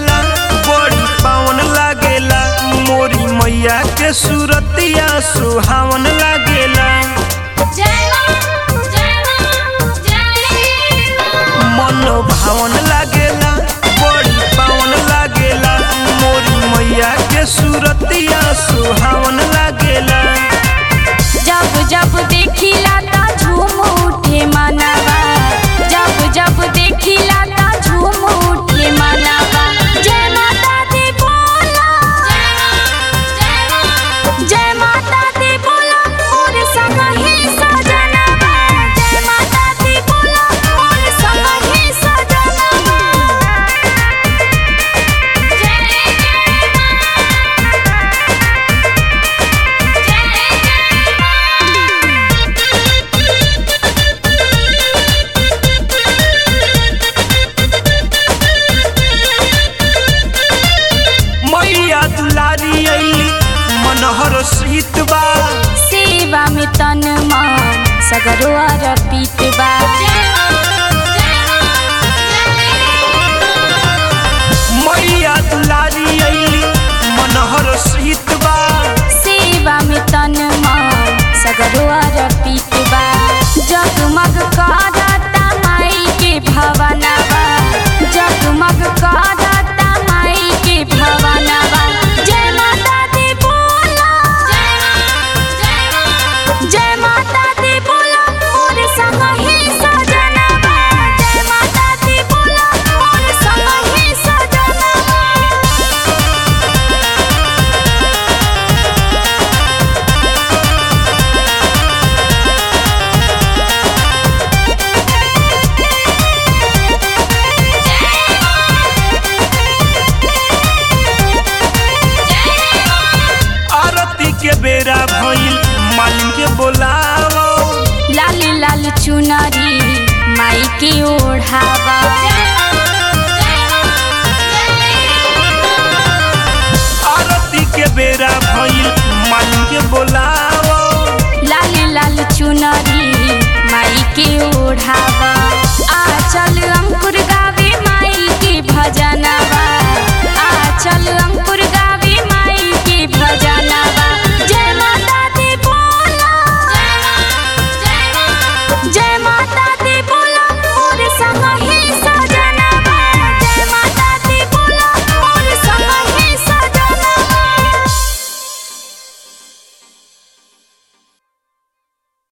लागेला बड़ी पावन लागेला मोरी मैया के सूरतिया सुहावन लागेला जय मां जय मां जय मां मन भावन लागेला बड़ी पावन लागेला मोरी मैया के सूरतिया सुहावन लागेला जब जब देखिला ता झूम उठे मनवा जब जब देखिला ता झूम उठे मनवा जय माता दी बोला जय मां जय माता दी बोला मोर संग ही सजनवा जय माता दी बोला मोर संग ही सजनवा जय जय मैया दुलारी अली मनहर सीत बा सेवा में तन मन सगरो अर्पित बा मैया दुलारी अली मनहर सीत बा सेवा में तन मन सगरो अर्पित बा जगमग करता माई के भवनवा जगमग करता माई के भवनवा जय माता दी बोला जय माता दी बोला मोर संग ही सजनवा जय माता दी बोला मोर संग ही सजनवा आरती के बेरा भइल मालिन के बोलावो लाल लाल चुनरी माई के ओढ़ावा